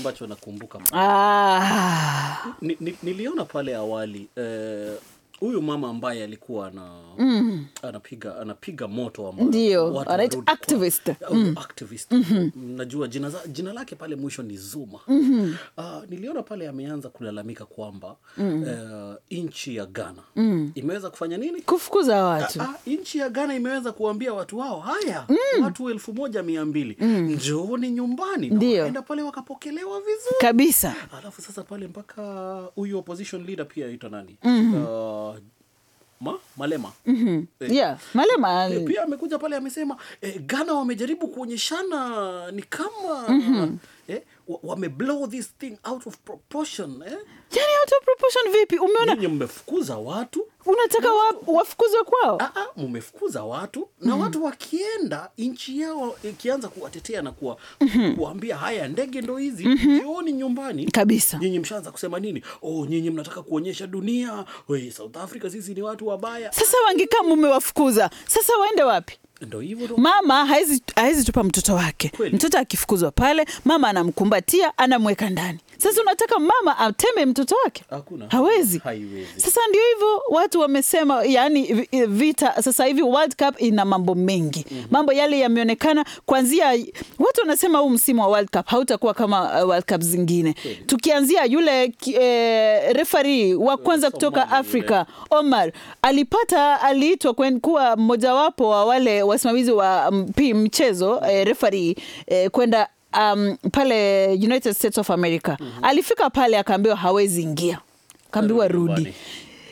ambacho nakumbuka ah, ni, ni, niliona pale awali eh, huyu mama ambaye alikuwa ana anapiga anapiga moto ambayo Ndio, watu anaitwa warudi kwa- activist. au activist. najua jina, za, jina lake pale mwisho ni Zuma Ah, niliona pale ameanza kulalamika kwamba eh, nchi ya Ghana imeweza kufanya nini kufukuza watu Ah, nchi ya Ghana imeweza kuambia watu hao haya watu elfu moja mia mbili njooni nyumbani na Ndio. wakaenda pale wakapokelewa vizuri kabisa alafu sasa pale mpaka huyu opposition leader pia aitwa nani uh, ma malema Eh, yeah malema eh, pia amekuja pale amesema eh, Ghana wamejaribu kuonyeshana ni kama eh, wa- wame blow this thing out of proportion eh? yani out of proportion vipi umeona Nyinyi mmefukuza watu unataka wa, wafukuzwe kwao Ah, ah, mumefukuza watu na watu wakienda nchi yao ikianza kuwatetea na kuwa, kuwaambia haya ndege ndo hizi jioni nyumbani kabisa nyinyi mshaanza kusema nini oh nyinyi mnataka kuonyesha dunia we south africa sisi ni watu wabaya sasa wangekaa mumewafukuza sasa waende wapi ndo hivyo ndo mama haezi haezi tupa mtoto wake Kweli. mtoto akifukuzwa pale mama anamkumbatia anamweka ndani sasa unataka mama ateme mtoto wake Hakuna. hawezi Haiwezi. sasa ndio hivyo watu wamesema yani vi- vita sasa hivi world cup ina mambo mengi mambo yale yameonekana kwanzia watu wanasema huu msimu wa world cup hautakuwa kama uh, world cup zingine tukianzia yule ki- eh, refari wa kwanza kutoka Somalia afrika Omar alipata aliitwa kwen- kuwa mmojawapo wa wale wasimamizi wa mpi, mchezo eh, referee eh, kwenda um, pale United States of America alifika pale akaambiwa hawezi ingia akaambiwa Arudi rudi nyumbani.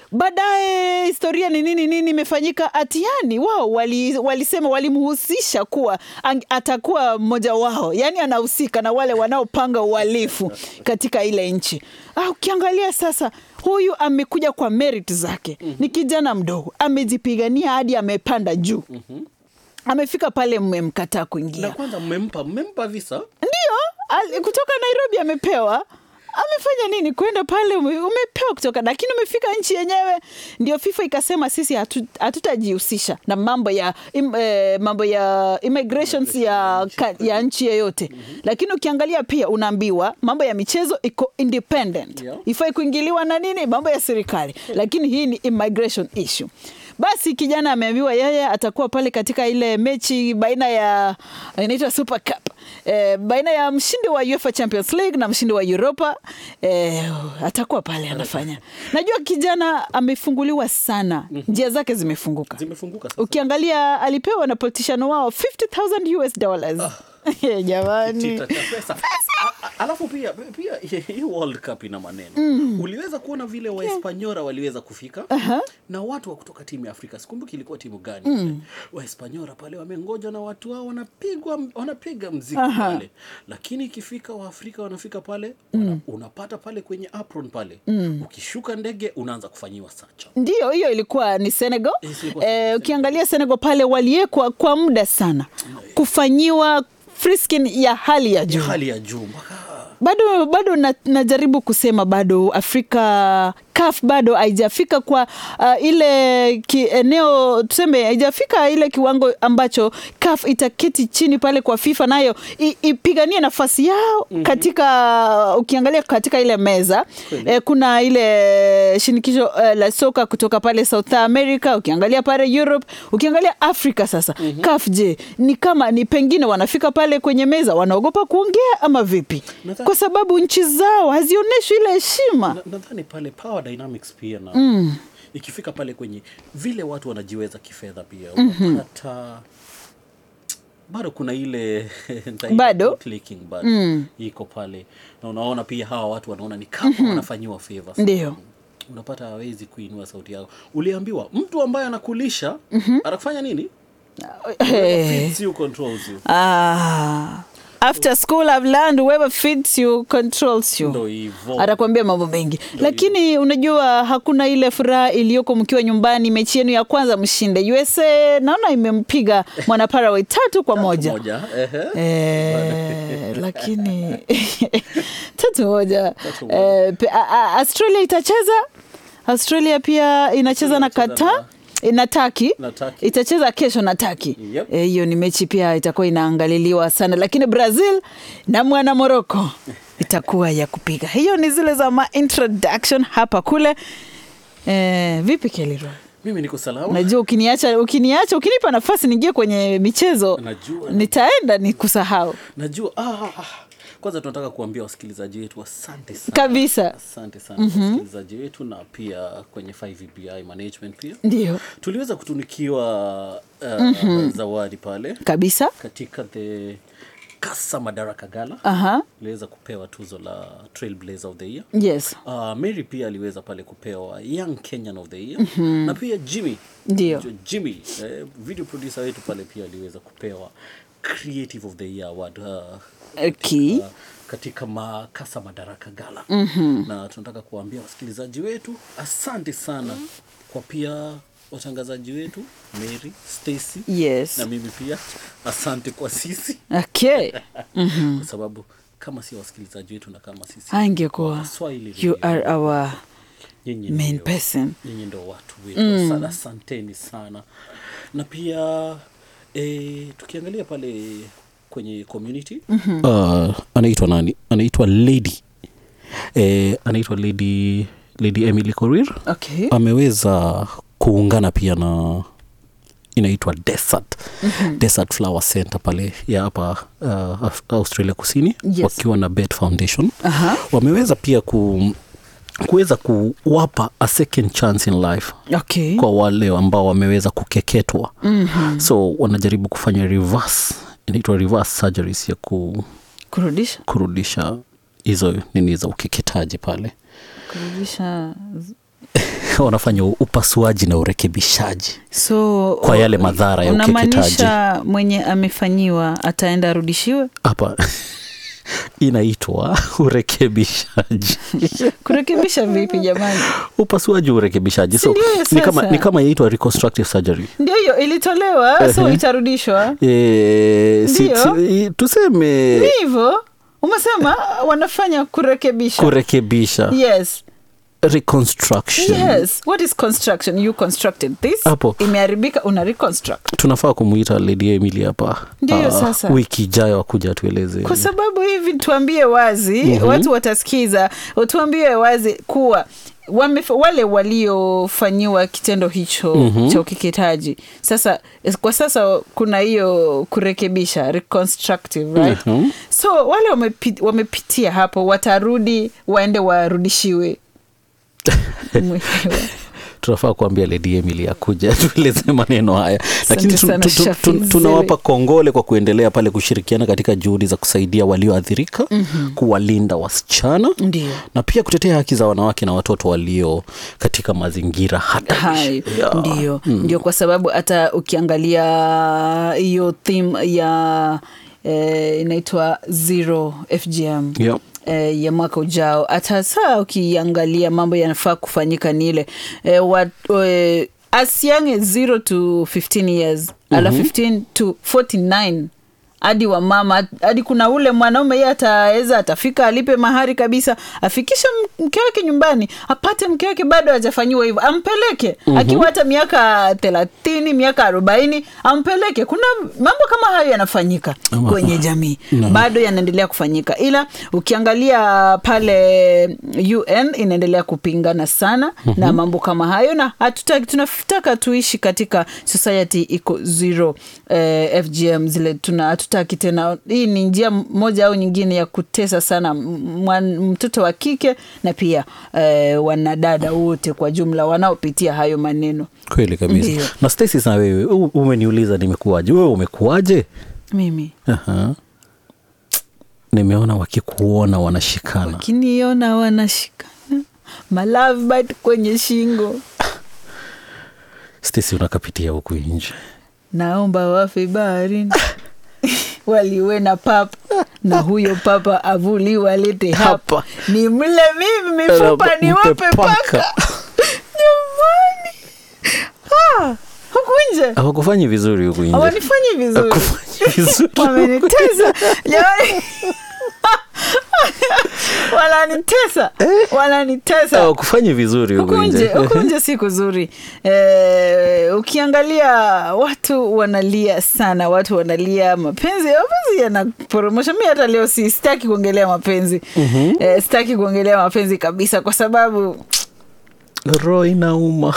baadaye historia ni nini nini imefanyika atiani wao wali- walisema walimhusisha kuwa ang- atakuwa mmoja wao yaani anahusika na wale wanaopanga uhalifu katika ile nchi ah, ukiangalia sasa huyu amekuja kwa merit zake ni kijana mdogo amejipigania hadi amepanda juu amefika pale mmemkataa kuingia na kwanza mmempa mmempa visa ndio al- kutoka nairobi amepewa amefanya nini kwenda pale ume- umepewa kutoka lakini umefika nchi yenyewe ndio fifa ikasema sisi hatu- hatutajihusisha na mambo ya im, eh, mambo ya immigrations ya, ka, ya nchi yeyote lakini ukiangalia pia unaambiwa mambo ya michezo iko independent Yeah. ifai kuingiliwa na nini mambo ya serikali lakini hii ni immigration issue basi kijana ameambiwa yeye atakuwa pale katika ile mechi baina ya inaitwa super cup e, baina ya mshindi wa UEFA Champions League na mshindi wa Europa e, atakuwa pale anafanya najua kijana amefunguliwa sana njia zake zimefunguka zimefunguka sasa ukiangalia alipewa na politician wao 50000 US dollars jamani Chita cha pesa. A- a- alafu pia pia hii World Cup ina maneno uliweza kuona vile waespanyora waliweza kufika na watu wa kutoka timu ya Afrika sikumbuki ilikuwa timu gani ile. waespanyora pale wamengoja na watu wao wanapigwa wanapiga mziki pale lakini ikifika waafrika wanafika pale wana, unapata pale kwenye apron pale ukishuka ndege unaanza kufanyiwa sacha Ndio, hiyo ilikuwa ni Senegal. Yes, ilikuwa Eh, Senegal. ukiangalia Senegal pale waliekwa kwa muda sana kufanyiwa frisking ya hali ya juu. hali ya juu mpaka Bado bado na, najaribu kusema bado Afrika CAF bado haijafika kwa uh, ile ki, eneo tuseme haijafika ile kiwango ambacho CAF itaketi chini pale kwa FIFA nayo i- ipiganie nafasi yao katika ukiangalia katika ile meza Kweli. eh, kuna ile shinikisho eh, la soka kutoka pale South America, ukiangalia pale Europe, ukiangalia Afrika sasa CAF, je, ni kama ni pengine wanafika pale kwenye meza wanaogopa kuongea ama vipi? Nadhani- Kwa sababu nchi zao hazionyeshi ile heshima. Na- nadhani pale power dynamics pia na ikifika pale kwenye vile watu wanajiweza kifedha pia unapata bado kuna ile nitaita Bado? clicking bado iko pale na unaona pia hawa watu wanaona ni kama wanafanyiwa favors Ndio. unapata hawezi kuinua sauti yao uliambiwa mtu ambaye anakulisha anakufanya nini Eh, Feeds you, controls you ah, after school I've learned whoever feeds you controls you. ndo hivo atakwambia mambo mengi lakini unajua hakuna ile furaha iliyoko mkiwa nyumbani mechi yenu ya kwanza mshinde usa naona imempiga mwana Paraguay tatu kwa moja moja ehe. Eh, lakini tatu moja Tatu moja. Eh, pe- a- a- australia itacheza australia pia inacheza na Inacheza kata na taki Na Turkey. itacheza kesho na taki Yep. Eh, hiyo ni mechi pia itakuwa inaangaliliwa sana lakini brazil na mwana moroko itakuwa ya kupiga. Hiyo ni zile za ma introduction hapa kule. Eh, vipi Keliro? mimi niko salama Unajua ukiniacha ukiniacha ukinipa nafasi niingie kwenye michezo Najua. nitaenda ni kusahau najua ah, ah, ah. kwanza tunataka kuambia wasikilizaji wetu asante sana kabisa. asante sana mm-hmm. wasikilizaji wetu na pia kwenye 5VBI management pia Ndio tuliweza kutunikiwa uh, mm-hmm. zawadi pale kabisa. katika the kasa madaraka gala Aha. iliweza kupewa tuzo la trailblazer of the year Yes, Uh, Mary pia aliweza pale kupewa Young Kenyan of the Year mm-hmm. na pia Jimmy Ndio. Jo- Jimmy eh, video producer wetu pale pia aliweza kupewa Creative of the Year award uh, okay. uh, katika makasa madaraka gala mm-hmm. na tunataka kuwaambia wasikilizaji wetu asante sana kwa pia watangazaji wetu Mary, Stacy Yes. na mimi pia asante kwa sisi Okay. kwa sababu kama si wasikilizaji wetu na kama sisi Angekuwa Swahili you Radio. are our nyinyi main ndio- person. nyinyi ndo watu wetu mm. sana asanteni sana na pia e, tukiangalia pale kwenye community mm-hmm. uh, anaitwa nani anaitwa lady e, anaitwa lady lady emily korir Okay. ameweza kuungana pia na inaitwa desert mm-hmm. desert flower center pale ya hapa uh, Af- australia kusini Yes. wakiwa na bet foundation Aha. wameweza pia ku kuweza kuwapa a second chance in life Okay. kwa wale ambao wameweza kukeketwa mm-hmm. so wanajaribu kufanya reverse inaitwa reverse surgeries ya ku, Kurudisha. kurudisha hizo nini za ukeketaji pale Kurudisha. wanafanya upasuaji na urekebishaji So Kwa yale madhara ya unamaanisha mwenye amefanyiwa ataenda arudishiwe? hapa inaitwa urekebishaji Kurekebisha vipi jamani? upasuaji urekebishaji so Sindio ni kama, sasa? ni kama yaitwa reconstructive surgery Ndio hiyo ilitolewa, so Ehe. itarudishwa. e, si, Ndio. si, tuseme Ni hivyo umesema wanafanya kurekebisha. kurekebisha Yes. reconstruction Yes. What is construction? You constructed this. Hapo. Imeharibika una reconstruct. tunafaa kumuita lady emily hapa Ndiyo, Ah, sasa. wiki ijayo akuja atueleze Kwa sababu hivi tuambie wazi, mm-hmm. watu watasikiza, tuambie wazi kuwa wame, wale waliofanyiwa kitendo hicho mm-hmm. cha ukeketaji sasa kwa sasa kuna hiyo kurekebisha reconstructive right? Mhm. so wale wamepi, wamepitia hapo watarudi waende warudishiwe Mwenyewe. tunafaa kuambia lady emily akuja atueleze maneno haya lakini tu- sana, tu- tu- Shafi tu- tunawapa Zile. kongole kwa kuendelea pale kushirikiana katika juhudi za kusaidia walioathirika mm-hmm. kuwalinda wasichana Ndio. na pia kutetea haki za wanawake na watoto walio katika mazingira hayo hatarishi Yeah. ndio ndio kwa sababu hata ukiangalia hiyo theme ya eh, inaitwa zero fgm Yeah. eh, ya mwaka ujao hata saa ukiangalia mambo yanafaa kufanyika ni ile eh, wa, eh, as young as 0 to 15 years mm-hmm. ala 15 to 49 hadi wa mama hadi kuna ule mwanaume ye ataweza atafika alipe mahari kabisa afikishe m- mke wake nyumbani apate mke wake bado hajafanyiwa hivyo ampeleke mm-hmm. akiwa hata miaka thelathini miaka arobaini ampeleke kuna mambo kama hayo yanafanyika Ama- kwenye jamii Naam. bado yanaendelea kufanyika ila ukiangalia pale un inaendelea kupingana sana mm-hmm. na mambo kama hayo na hatutaki tunataka tuishi katika society iko zero eh, fgm zile tuna hatutaki tena hii ni njia moja au nyingine ya kutesa sana m- mwan- mtoto wa kike na pia eh, wanadada wote kwa jumla wanaopitia hayo maneno kweli kabisa Ndio. na Stacy na wewe u- umeniuliza nimekuwaje wewe umekuwaje mimi Aha. nimeona wakikuona wanashikana wakiniona wanashikana malavbad kwenye shingo Stacy unakapitia huku nje naomba wafe baharini waliwe na papa na huyo papa avuliwe alete hapa Hapa. ni mle mimi mifupa Mpe ni wape paka. paka jamani ah, huku nje hawakufanyi vizuri huku nje hawanifanyi vizuri Hawakufanyi vizuri wameniteza jamani wananitesa wananitesa Ah, kufanye vizuri huku huku nje nje huku nje si kuzuri eh, ukiangalia watu wanalia sana watu wanalia mapenzi mapenzi yanaporomosha mi hata leo si sitaki kuongelea mapenzi mm-hmm. eh, sitaki kuongelea mapenzi kabisa kwa sababu roho inauma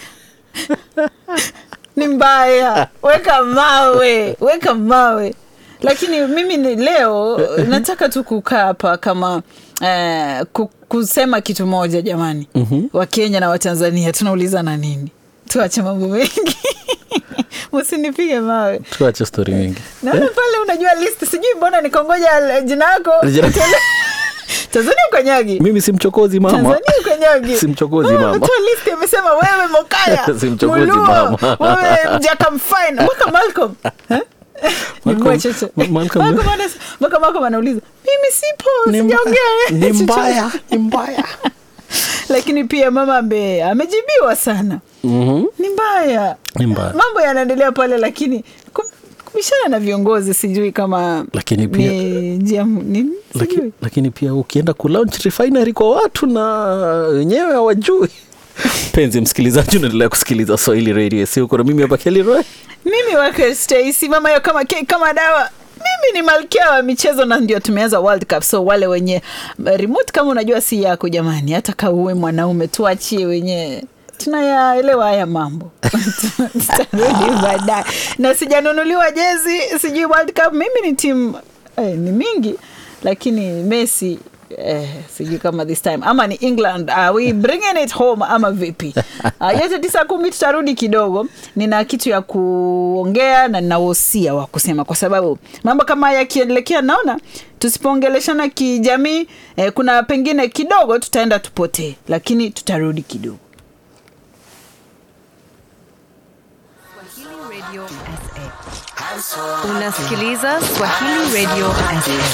ni mbaya weka mawe weka mawe lakini mimi ni leo nataka tu kukaa hapa kama eh, ku- kusema kitu moja jamani mm-hmm. wakenya na watanzania tunaulizana nini tuache mambo mengi usinipige mawe tuache stori mingi naona pale unajua list sijui mbona nikongoja jina yako Jina- tanzania ukanyagi mimi si mchokozi mama tanzania ukanyagi Si mchokozi Mama mama. ametoa list amesema wewe mokaya Si mchokozi Muluo, mama. wewe mjaka mfine mwaka malcolm Eh? Malcolm- Chochote. Ma- Malcolm- Malcolm anas- mpaka Malcolm anauliza mimi sipo Ni mba- sijaongea ni mbaya ni mbaya lakini pia mama ambe amejibiwa sana Mhm. ni mbaya Ni mbaya. mambo yanaendelea pale lakini ku- kubishana na viongozi sijui kama Lakini pia- ni njia ni, Laki, sijui lakini pia ukienda kulaunch refinery kwa watu na wenyewe hawajui penzi msikilizaji unaendelea kusikiliza swahili radio si uko na mimi hapa Kelly Roy mimi wake Stacy mama yo kama ke, kama dawa mimi ni malkia wa michezo na ndio tumeanza world cup so wale wenye remote kama unajua si yako jamani hata kauwe mwanaume tuachie wenyewe tunayaelewa haya mambo tutarudi baadaye na sijanunuliwa jezi sijui world cup mimi ni timu eh, ni mingi lakini messi Eh, sijui kama this time ama ni england are we bringing it home ama vipi uh, yote tisa kumi tutarudi kidogo nina kitu ya kuongea na nina wosia wa kusema kwa sababu mambo kama haya yakielekea naona tusipoongeleshana kijamii eh, kuna pengine kidogo tutaenda tupotee lakini tutarudi kidogo Swahili Radio SA. Unasikiliza Swahili Radio SA.